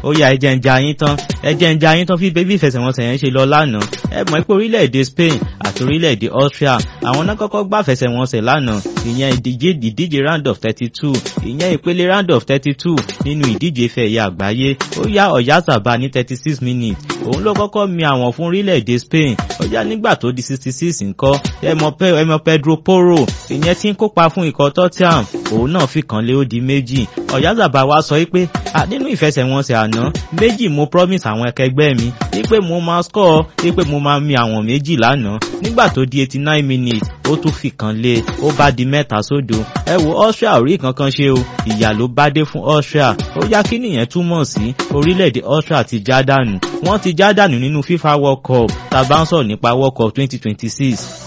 ó yá ẹ jẹ́ ń ja yín tán ẹ jẹ́ ń ja yín tán fi bébí ìfẹsẹ̀wọnsẹ̀ yẹn ṣe lọ lánàá ẹ mọ̀ pé orílẹ̀-èdè Spain àti orílẹ̀-èdè Austria àwọn náà kọ́kọ́ gbá fẹsẹ̀wọnsẹ̀ lánàá ìyẹn ìdíje ìdíje round of thirty two ìyẹn ìpele round of thirty two nínú ìdíje ife ẹ̀yẹ àgbáyé ó yá Oyarzabal ní thirty six minutes òun ló kọ́kọ́ mi àwọn fún orílẹ̀-èdè Spain ó yá nígbà tó di sixty six ńkọ́ ẹ mọ̀ Pedro Porro ìyẹn tí ń kópa fún ikọ̀ Tottenham òun náà fi kàn lé ó di méjì Oyarzabal wá sọ wípé nínú ìfẹsẹ̀wọnsẹ̀ àná méjì mo promise àwọn akẹgbẹ́ mi wípé mo máa score wípé mo máa mi àwọn méjì lánàá nígbà tó di eighty nine minutes ó tún fi kàn lé ó bá di mẹ́ta sódò ẹ wo Austria ò rí kankan ṣe o ìyà ló bá dé fún Austria ó yá kí nìyẹn túmọ̀ sí orílẹ̀-èdè Austria ti já dànù wọ́n ti já dànù nínú FIFA World Cup tá a bá ń sọ̀rọ̀ nípa World Cup twenty twenty six